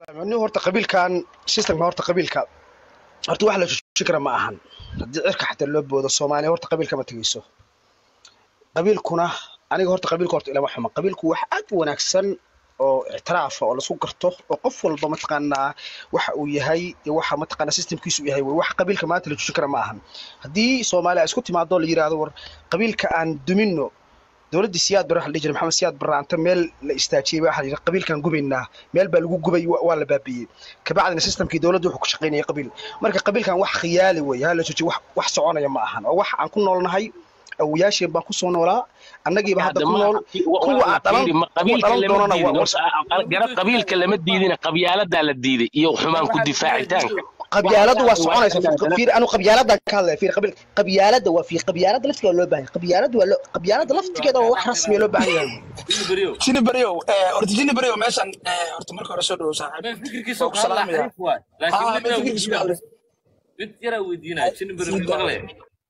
nin horta qabiilkan systemka horta qabiilka horta wax la joojin kara ma ahan haddii cirka xataa loo boodo soomaaliya horta qabiilka ma tegeyso qabiilkuna aniga horta qabiilka horta ilama xuma qabiilku wax aad u wanaagsan oo ictiraafa oo laisku garto oo qof walba mataqaanaa waxa uu yahay iyo waxa mataqaanaa systemkiisu yahay wey wax qabiilka maanta la joojin kara ma ahan haddii soomaaliya ay isku timaado la yidhaahdo war qabiilka aan dumino dowladdii siyaad barre waxa la dhihi jiray maxamed siyaad barre anta meel la istaajiyey waxa la yidhi qabiilkan gubaynaa meel baa lagu gubay wa- waa la baabiiyey kabacdina systemkii dowladdu wuxuu ku shaqaynayay qabiil marka qabiilkan wax khiyaali weeye hala joojiyo wax wax soconaya ma ahan oo wax aan ku noolnahay awoyaasheen baan kusoo noolaa annagiiba hadda ku nool kuwa aan dhalan kuwa dhalan doonana waa war- qabiilka lama diidina qabyaaladaa la diiday iyo xumaan ku difaacitaanka qabyaaladu waa soconaysa fiir anu qabyaaladan ka hadlaya fiir qabiil qabyaalada waa fiir qabyaalada laftigeeda loo baahan yahay qabyaalada waa loo qabyaalada laftigeeda waa wax rasmiya loo baahan yahay jini baryow eh, horta jini baryow meeshan eh, horta marka hore soo dhawow saaxiib fikirkiisa Waa ku salaamaya. haa ma fikirkiisu waa arrin mid yaraa weydiinaya jini beri Sii daa. maqlaya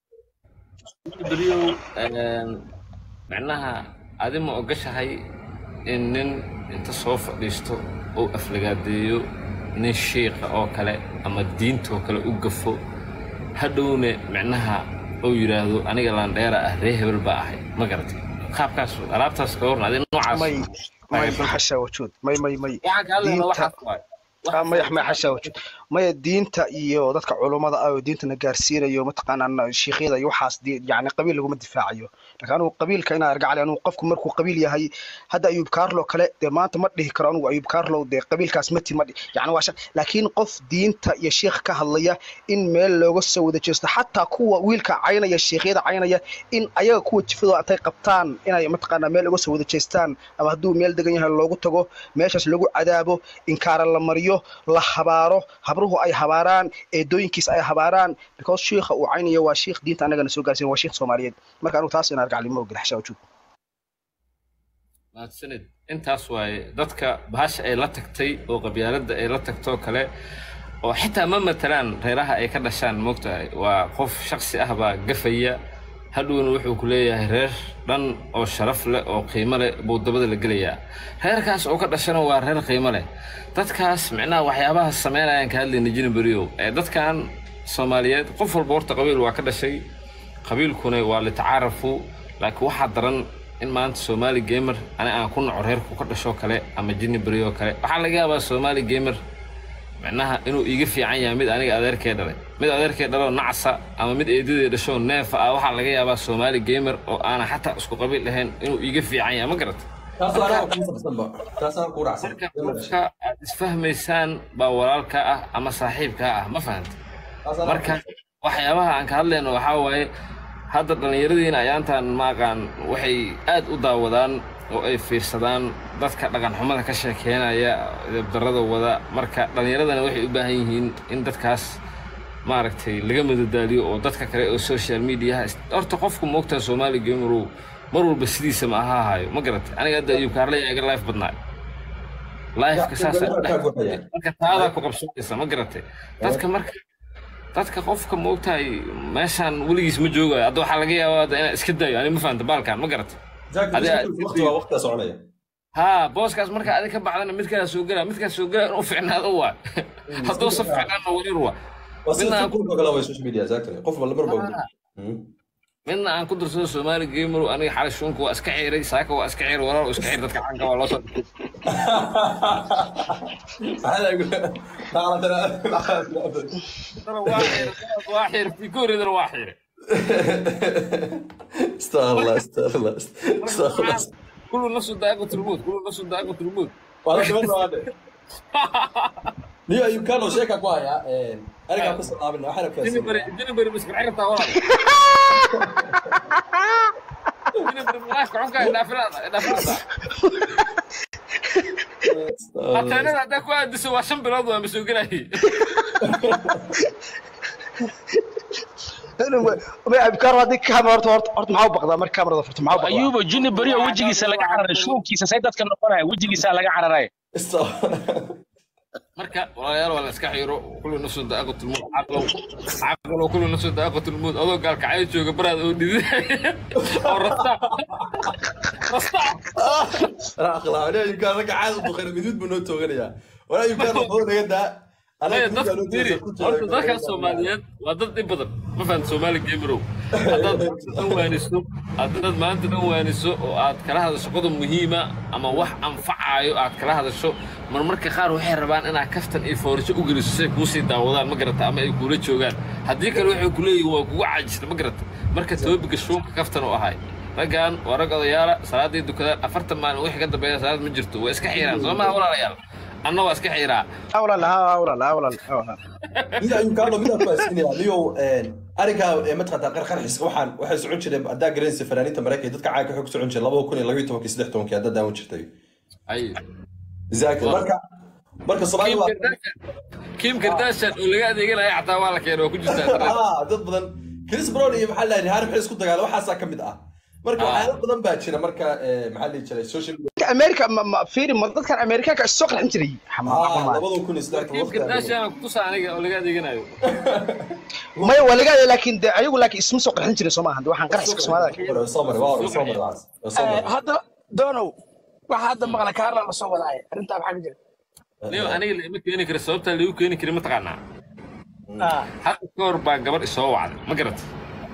jini beriyow macnaha adi ma ogashahay in nin inta soo fadhiisto uu aflagaadeeyo nin shiiqa oo kale ama diintoo kale u gafo hadhowna macnaha uu yidhaahdo aniga laandheera ah ree hebel baa ahay ma garatay qaabkaas alaabtaas ka warna adi noocaas may may xasha wajuud may may may waxaan ka hadlayna diinta waxaas waay ah, maya maya xasha wajuud maya diinta iyo dadka culummada ah oo diintana gaarsiinayo mataqaanaa shiikyada iyo waxaas di- yacni qabiil laguma difaacayo laakiin anugu qabiilka inaa argacali anugu qofku markuu qabiil yahay hadda ayuub kaarlo kale dee maanta ma dhihi karo anugu ayuub kaarlo dee qabiilkaas mati ma dhihi yacni waa sha- laakiin qof diinta iyo shiikh ka hadlaya in meel looga soo wada jeesto xataa kuwa wiilka caynaya shiikhyada caynaya in ayaga kuwa jifadooda intay qabtaan inay mataqaanaa meel uga soo wada jeestaan ama hadduu meel degan yahay loogu tago meeshaas lagu cadaabo inkaara la mariyo la habaaro habruhu ay habaaraan eedooyinkiis ay habaaraan because shiikha uu caynayo waa shiikh diinta annagana soo gaarsiin waa shiikh soomaaliyeed marka anugu taas inaan argacli ma ogel xashaa wajuud mahadsanid intaas waaye dadka bahasha ay la tagtay oo qabyaaladda ay la tagtoo kale oo xitaa ma matalaan reeraha ay ka dhashaan moogtahay waa qof shaksi ah baa gafaya hadhowna wuxuu ku leeyahay reer dhan oo sharaf leh oo qiimo leh buu dabada la gelayaa reerkaas oo ka dhashana waa reer qiimo leh dadkaas micnaha waxyaabaha sameynayaan ka hadlayna jini beriyow ee dadkan soomaaliyeed qof walba horta qabiil waa ka dhashay qabiilkuna waa litacaarafu laakiin waxaa daran in maanta soomaali gamer ani aan ku naco reerku ka dhashoo kale ama jini beriyo kale waxaa laga yaabaa soomaali gamer micnaha inuu iiga fiican yahay mid aniga adeerkee dhalay mid adeerkee dhaloo nacsa ama mid eedadee dhashoo neefa ah waxaa laga yaabaa soomaali gamer oo aanan xataa isku qabiil ahayn inuu iiga fiican yahay ma garata taas anaa ku sabsanba taas anaa ku raacsan marka qofka aad isfahmaysaan baa walaalka ah ama saaxiibka ah ma fahanta taas anaa marka waxyaabaha aan ka hadlayno waxaa waaye hadda dhallinyaradiina ayaantan maaqaan waxay aad u daawadaan oo ay fiirsadaan dadka dhaqan xumada ka sheekeynaya darada wada marka dhallinyaradana waxay u baahan yihiin in dadkaas maaragtay laga madadaaliyo oo dadka kale oo social mediaha is- horta qofku moogtaa soomaali gamerow mar walba sidiisa ma aha hayo ma garatay aniga hadda ayuu kaarlay aga life badnaa lifeka saasa kaa guxaya marka taadaa ku qabsanaysa ma garatay dadka marka dadka qofka moogtahay meeshaan weligiis ma joogayo hadda waxaa laga yaabaa hadda inaan iska dayo ani ma fahanta baalkan ma garatay Adi- waqti waa waqtiga soconaya haa booskaas marka adi ka baxdana mid kalaa soo gelaa midkaas soo gelaa inuu ficnaado waa hadduu sa ficnaana wareer waa waa sida Midna- tiktok kale waa social media exactly qof walba mar baa midna aan ku darsado soomaali gameru aniga xalay shuunka waa iska xiiray saaka waa iska xiir walaal iska xiir dadka caanka waa loo soo waa xiir waa xiir fikoridana waa xiir استغفر استغفر الله استغفر الله كل نفس ذائقة الموت كل نفس ذائقة الموت والله كمان بعد نيو ايوب كانوا شيكا كوايا ارجع قصه قابلنا احنا جيني بري كاسين جيني بري مسك عرفتها والله جيني بري ملاك عنك دافرها دافرها حتى انا هذاك واحد دسوا عشان بلاد مسوق لي abkaar haddii kamera horta horta horta maxaa u baqdaa marka kamerada furto maxaa u baqdaa ayuuba jini beriyo wejigiisa laga cararay shuunkiisa say dadka noqonaya wejigiisa laga cararay marka walaalayaal waa la iska xiiro kullu nafsu daaqat lmut caqlow caqlow kullu nafsu daaqat lmut adoo gaalka cay jooga baraad oo dhidi oo rasta rasta اخلا انا يمكن رجع عاد بخير مدود بنو توغنيا war ayuu kaano badan naga daa Maya, anaga dadka fiiri horta dadka soomaaliyeed waa dad dhib badan ma fahamta soomaali gamerow haddaad maanta dhan waaniso haddaad maanta dhan waaniso oo aad kala hadasho qodob muhiima ama wax anfacaayo aad kala hadasho marmarka qaar waxay rabaan inaad kaftan iyo foorasho u geliso si ay kuusii daawadaan ma garata ama ay kuula joogaan haddii kale waxay ku leeyihin waa kugu caajista ma garata marka toobiga shuunka kaftan u ahay raggan waa rag odayaala salaaday dukadaan afartan maalin wixii ka dambeeya salaad ma jirto waa iska xiiraan soo maha walaalayaal anna waa iska xiiraa walaal ha walaal ha walaal ha walaal mida ayuu kaano midaan ku haysanaya niyow arrinkaa mataqaantaa qarqarxis waxaan waxay socon jireen haddaa garanaysa fanaaniinta maraykanka dadka caanka xog socon jiray labada kun iyo labayo tobankii saddex tobankii haddaa daawan jirtay ay exactly marka marka Kim soomaalida Kardashian Kim Kardashian oo laga adeeganaya xataa waa la keenay waa ku jirtaa internet. ah dad badan chris brown iyo maxaa lahayd harry maxay isku dagaala waxaasaa ka mid ah marka Ah. waxyaalo badan baa jira marka eh, maxaa la dhihi jiray social media dadka america ma ma fiiri ma dadkan amerikaanka is soo qarxin jiray ah labada kun iyo saddex Kim Kardashian ku tusaa aniga oo laga adeeganayo. maya waa laga laakiin de ayagu laakiin isma soo qarxin jirin soo maaha de waxaan qarxiska soomaalida soo maray waa soo maray waa soo maray hadda doonow waxa hadda maqla kaarla la soo wadaaye arrintaa maxaa ka jira Leo aniga lama keeni karo sababta lagu keeni karo ma taqaanaa. Ah, Hadda ka hor baa gabadh isoo wacday ma garatay.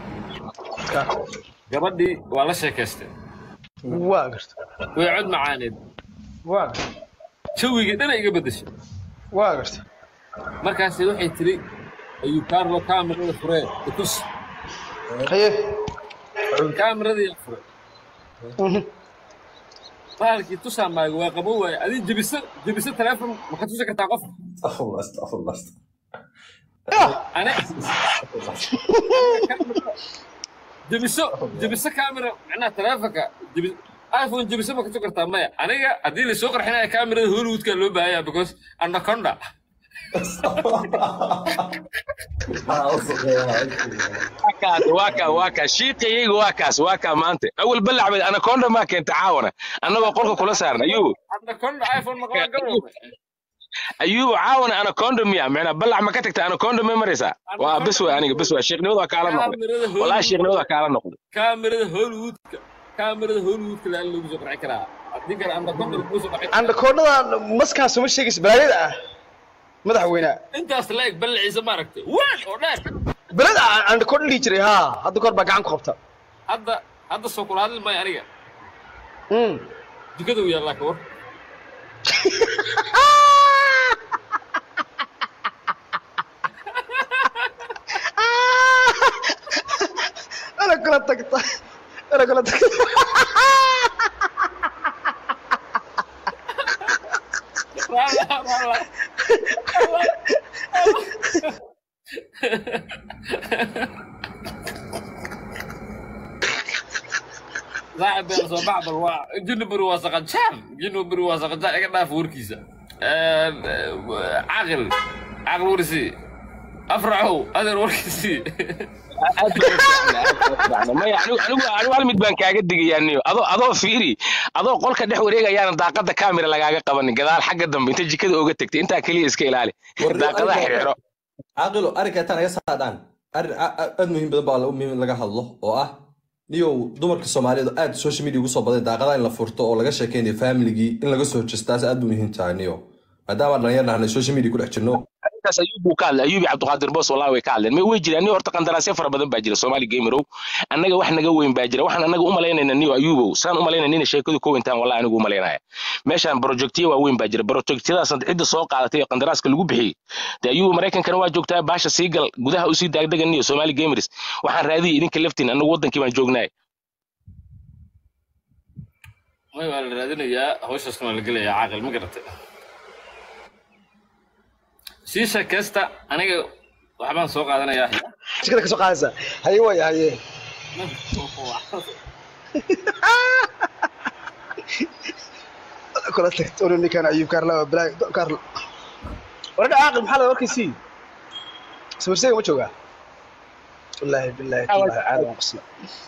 Gabadhii waa la sheekaystay. waa garta Way cod macaaneed. waa garta Jawigii dhan ay iga beddeshay. waa garta Markaasi waxay tiri ayuu Carlo kaamirada furee itus haye kaamirada furee Mhm. bahalkii tusaa maaga waa qabo waaye adii jebiso jebiso teleefon ma ka tusi kartaa qof astaghfirullah astaghfirullah ane jebiso jebiso camera macnaha teleefonka jebi iphone jebiso ma ka tusi kartaa maya aniga haddii lasoo qarxinaya camerada hollywoodka loo baahaya because anaconda kaas waa kaa waa kaa shiiqayayga waa kaas waa kaa maanta awal balacbay anaconda maa keenta caawana annagoo qolka kula saarna ayuu anaconda iphone ma qaban karo ayuu caawana anaconda miya micnaa balac ma ka tagta anaconda may maraysaa waa bis way aniga bis way shiiqnimada waa kaala noqday walaa shiiqnimada waa kaala noqday camerada hollywoodka camerada hollywoodka laan lagu soo qarxin karaa haddii kale anaconda lagu soo qarxin andakoodhada maskaan suma sheegaysa balaayada ah madaxweyne intaas la eg ballaciisa maaragtay waan oo dheer belada andakoodha dhihi jiray ha hadda kahor baa gacan ku qabta hadda hadda soo kula hadli maayo aniga Mm. jikada u yaallaa ka war ana kula tagta ana kula tagta Rala, rala. صاحب بين صباح بالواع جنبر واسق جام جنبر واسق جام ايغا داف وركيسا عقل عقل ورسي افرحوا هذا وركيسي aad bay u fiican, aad bay u fiican. maya anigu anigu anigu hal mid baan kaaga digayaa niyo adoo adoo fiiri adoo qolka dhex wareegayaana daaqada kaamira lagaaga qabanin gadaal xagga dambe inta jikada ooga tagtay intaa keliya iska ilaali Warri- daaqadaha arrinka- xirxiro caaqilo arrinka intaan naga saadaan arrin a- a- aad muhiim badan baa la- muhiim in laga hadlo oo ah niyow dumarka soomaaliyeed oo aad social media ugu soo baday daaqadaha in la furto oo laga sheekeynayo familigii in laga soo jeestaas aad u muhiim tahay niyo maadaama dhalinyar nahnay social media ku dhex jirno arrintaas ayuub buu ka hadlay ayuubi cabdiqaadir boos wallahi way ka hadleen may way jiraan niyo horta qandaraasyo fara badan baa jira soomaali gamerow annaga wax naga weyn baa jira waxaan annaga u malaynayna niyo ayuubow saan u malaynayna inay sheekadu ka weyntaan wallahi anigu u malaynaya meeshaan projectiyo waaweyn baa jira projectiyadaas cidda soo qaadatay ee qandaraaska lagu bixiyey dee ayuubu maraykankana waa joogtaa baasha sii gal gudaha usii daagdaga niyo soomaali gamers waxaan raadiyay idinka laftiin annagu wadankii baan joognaay may waa la raadinayaa hawshaasna waa la gelayaa caaqil ma garatay sii sheekaysta aniga waxbaan soo qaadanayaa jikada ka soo qaadaysa haye waaya haye kula tagta unu ninkan ayuub kaarla waa balaay kaarla waradha caaqil maxaa la warkaysii sawirseega ma joogaa wallaahi billaahi tallaahi caadi waan qosla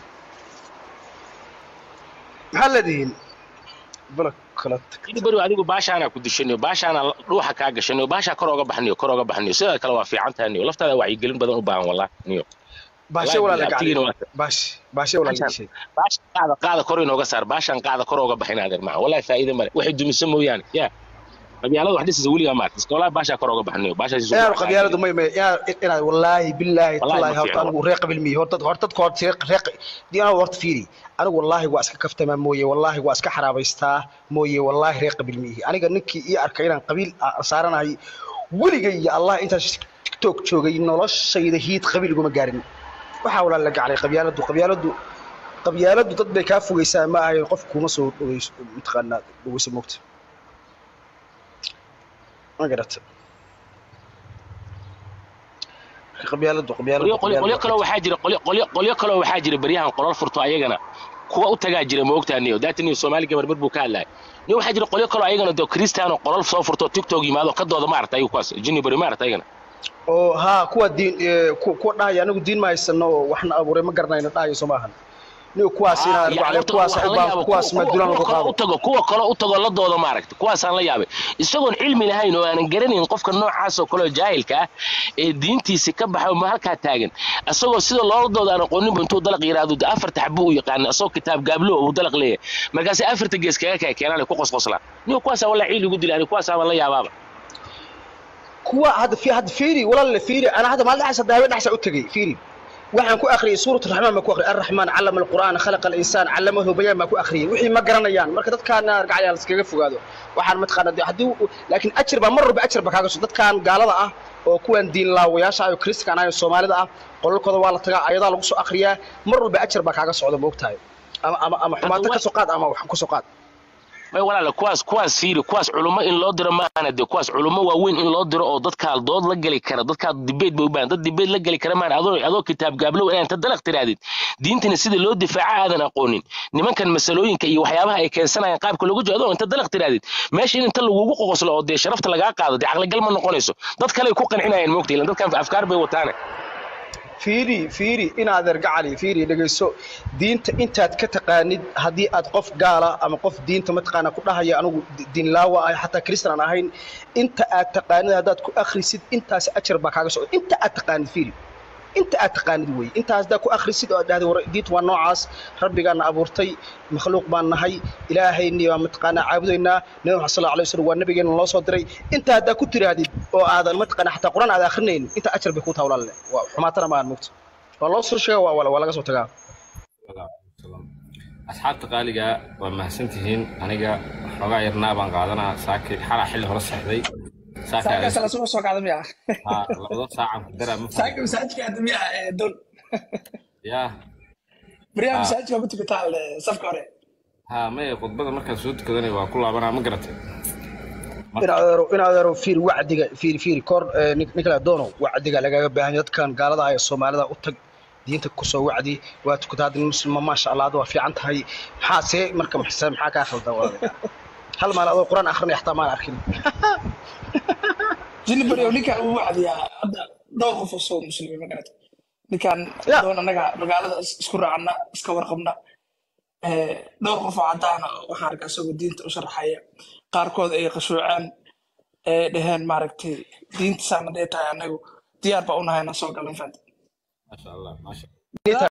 maxaa leedihiin bala kala tag ini beri adigu baashaana ku dishaniyo baashaana dhuuxa kaa gashaniyo baashaa kor oga baxniyo kor oga baxniyo sidoo kale waa fiican tahay niyo laftaada wacyigelin badan u baahan wallahi niyo baashe walaala abtigiina waa gacay baashe baashe walaala gashay baashan qaada qaada kor inooga saar baashan qaada kor oga baxin adeer maca wallahi faa'iido male waxay dumiso mooyaane ya qabyaalada wax dhisaysa weligaa maarta iska walaa baashaa kor oga baxnayo baashaas inaanu qabyaaladu may may inaad inaad wallaahi billaahi Wallaahi tallaahi ma horta fiicno. anigu reer qabil miyi horta horta dadka horta reer reer diinaha horta fiiri anigu wallaahi waa iska kaftamaa mooye wallaahi waa iska xaraabaystaa mooye wallaahi reer qabil miyi aniga ninkii ii arkay inaan qabiil a- saaranahay weligay iyo allah intaas tiktok joogay noloshayda hiid qabiil iguma gaarin waxaa walaa la gaclay qabyaaladu qabyaaladu qabyaaladu dad bay kaa fogeysaa ma ahayn qof kuma soo dhoweyso mataqaanaa dhoweyso moogta ma garata qabyaaladu qabyaaladu qolyo qolyo qolyo qabyaaladu- kaloo waxaa jira qolyo qolyo qolyo kaloo waxaa jira baryahan qolal furto ayagana kuwa u tagaa jira ma ogtaa niyo daata niyo soomaali gabar mar buu ka hadlaay niyo waxaa jira qolyo kaloo ayagana doo kristiano qolal soo furto tiktok yimaado ka dooda maarata ayagu kuwaas jini bari maarata ayagana oo haa kuwa diin ee, ku- kuwa dhahaya anigu diin ma haysano oo waxna abuuray ma garanayno dhahayo soo maahan niyo kuwaas inaa Ah, yani horta kuwaas waxaan u la baan yaabay, kuwaas kuwa- madulaan kuwa lagu kaloo qaado u tago kuwa kaloo u tago la dooda maaragta kuwaasaan la yaabay isagoon cilmi lahayn oo aanan garanayn qofka noocaas oo kaleo jaahilka ah ee diintiisi ka baxay ma halkaa taagan isagoo sida loola dooda aan aqooninba intuu dalaq yiraahdo de afarta xabu u yaqaana isagoo kitaab gaablo uu dalaq leeyahay markaasi afarta gees kaga kaya keenaan ku qosqoslaan niyo kuwaasaa walaa ciil igu dilaan kuwaasaabaan la yaabaaba kuwa hadda fi hadda fiiri walaal fiiri ana hadda maalin dhaxas hadda habeen dhaxas u tagay fiiri waxaan ku akhriyay suurat raxmaan baan ku akhriyay arraxmaan callama alqur'aan khalaqa alinsaan callamahu bayaan baan ku akhriyay wixii ma garanayaan marka dadkaana argacayaan iskaga fogaado waxaan mataqaana dee haddii u- laakiin ajir baa mar walba ajir baa kaaga soo dadkan gaalada ah oo kuwan diin laawayaasha ah oo kristan ah oo soomaalida ah qolalkooda waa la tagaa ayadaa lagu soo akhriyaa mar walba ajir baa kaaga socda moogtahay ama ama ama xumaata wa- ka soo qaad ama wax ku soo qaad may walaala kuwaas kuwaas fiiri kuwaas culummo in loo diro maahana dee kuwaas culummo waaweyn in loo diro oo dadkaa dood la geli kara dadkaa dibeed bay u baahan dad dibeed la geli kara maana adoo adoo kitaab gaablow inaan ta dalaq tiraadid diintana sida loo difaaca aadan aqoonin nimankan masalooyinka iyo waxyaabaha ay keensanayaan qaabka loogu jiro adoo inta dalaq tiraadid meesha in inta lagugu qoqoslo oo dee sharafta lagaa qaado dee caqligal ma noqonayso dad kale ay ku qancinayaan moogta ilan dadkan afkaar bay wataane fiiri fiiri inaad ergacali fiiri dhegeyso diinta intaad ka taqaanid haddii aad qof gaala ama qof diinta mataqaana ku dhahaya anigu di- diin laawa ah xataa kristan aan ahayn inta aad taqaanid haddaad ku akhrisid intaas ajar baa kaaga socda inta aad taqaanid fiiri inta aad taqaanid wey intaas haddaad ku akhrisid oo aad dhahday war diinta waa noocaas rabbigaana abuurtay makhluuq baan nahay ilaahayni baan mataqaanaa caabudaynaa nabi maxamed sal alay wasallam waa nabigeena loo soo diray inta haddaad ku tiraahdid oo aadan mataqaana xataa qur-aan aad akhrinayn inta ajar bay ku taha walaalle waa xumaatana maahan mugta waa loo soo sheega waa waa laga soo tagaa asxaabta qaaliga waa mahadsantihiin aniga xoogaa yarnaa baan qaadanaa saaki xalaa xilli hore seexday saaka saakaas la soo soo kacda miya haa labada saacan ku daraa ma saaka fahmi masaajidka hadda miya ee don yaa baryaha Ah. masaajidka ma tukataa le safka hore haa maya khudbada markaan soo tukadanay waa ku laabanaa ma garatay in adeero in adeero fiiri wacdiga fiiri fiiri kor eh, nin nin kale doono wacdiga lagaga baahan yahay dadkan gaalada ah ee soomaalida u tag diinta kusoo wacdi waa tukataa hadda muslima maasha allah hadda waa fiican tahay maxaa see marka maxse maxaa kaa khaldan walaalayaal hal maal adoo qur-aan akhrinaya xataa maan arkin jini baryo ninkan uu wacdiyaa hadda dhowr qof oo soo muslimiin ma garata ninkan Ya. doon annaga magaalada is- isku raacna iska warqabna Eh, dhowr qof oo caddaana waxaan arkaa isagoo diinta u sharaxaya qaarkood ay qashuuceen ee dhaheen maaragtay diinta saana dee tahay annagu diyaar baa unahay inaan soo galan fanta maasha allah maasha